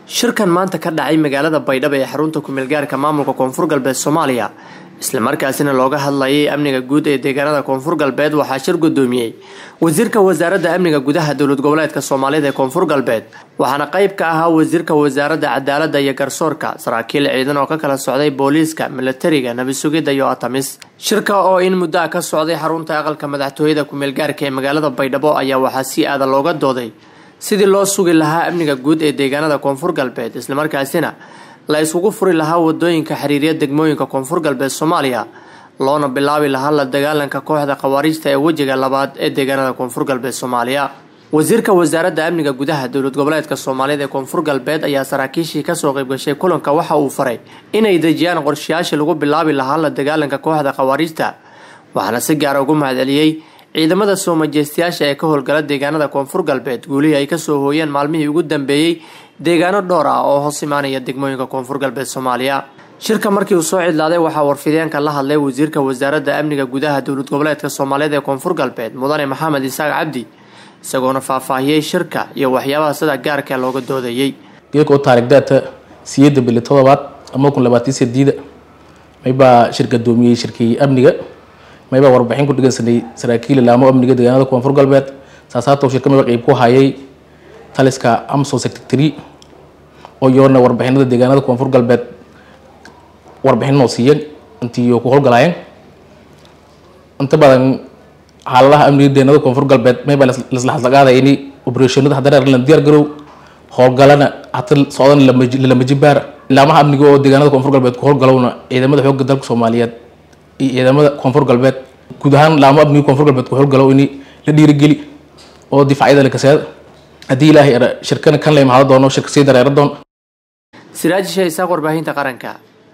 shirkan maanta ka dhacay magaalada baydhabo ee xarunta kumeelgaarka maamulka koonfur galbeed soomaaliya islamarkaasina looga hadlayay amniga guud ee deegaanada koonfur galbeed waxaa shir gudoomiyey wasiirka wasaaradda amniga gudaha dowlad goboleedka soomaalida ee koonfur galbeed waxaana qayb ka ahaa wasiirka wasaaradda cadaaladda iyo garsoorka saraakiil ciidan oo ka kala socday booliiska milatariga nabisugidda iyo atamis shirka oo in muddo a ka socday xarunta aqalka madaxtooyada kumeelgaarka ee magaalada baydhabo ayaa waxaa si aada looga dooday sidii loo sugi lahaa amniga guud ee deegaanada koonfur galbeed islamarkaasina la isugu furi lahaa wadooyinka xiriirya degmooyinka koonfur galbeed soomaaliya loona bilaabi lahaa la dagaalanka kooxda khawaariijta ee wejiga labaad ee deegaanada koonfur galbeed soomaaliya wasiirka wasaaradda amniga gudaha dowlad goboleedka soomaaliyada ee koonfur galbeed ayaa saraakiishii kasoo qaybgashay kulanka waxa uu faray inay dejiyaan qorshayaashii lagu bilaabi lahaa la dagaalanka kooxda khawaariijta waxaana si gaara ugu mahadceliyey ciidamada soo majeystayaasha ee ka howlgala deegaanada koonfur galbeed guulihii ay kasoo hooyeen maalmihii ugu dambeeyey deegaano dhowr ah oo hoos imaanaya degmooyinka koonfur galbeed soomaaliya shirka markii uu soo cidlaaday waxaa warfideenka la hadlay wasiirka wasaaradda amniga gudaha dowlad goboleedka soomaaliyada ee koonfur galbeed mudane maxamed isaaq cabdi isagoona faahfaahiyey shirka iyo waxyaabaha sida gaarka looga doodayey geedka taarikhdaata siyeedda bili todobaad ama kun labaatan sideeda maybaa shir gadoomiyey shirkii amniga maybaa warbixin ku dhegeysanay saraakiil ilaamo amniga deegaanada koonfur galbeed saasaatow shirka mayba qeyb ku hayay taliska amso secretary oo yoona warbixinada deegaanada koonfur galbeed warbixin noo siiyeen intii ku howlgalaayeen inta badan xaaladaha amniga deegaanada koonfur galbeed maybaa lasla hadlaqaadaya ini operationada haddana la diyaar garow howlgalana hata socdan lalama jibaar ilaamaha amniga oo deegaanada koonfur galbeed ku howlgalowna ciidamada xoogga dalka soomaaliyeed iyo ciidamada koonfur galbeed guud ahaan laamo amniga koonfur galbeed ku howlgalow ini la dhiirigeli oo difaacyada la kaseeda haddii ilaahay shirkana kan la imaado doono shirka sii dareera doon siraajisha isaaq warbaahinta qaranka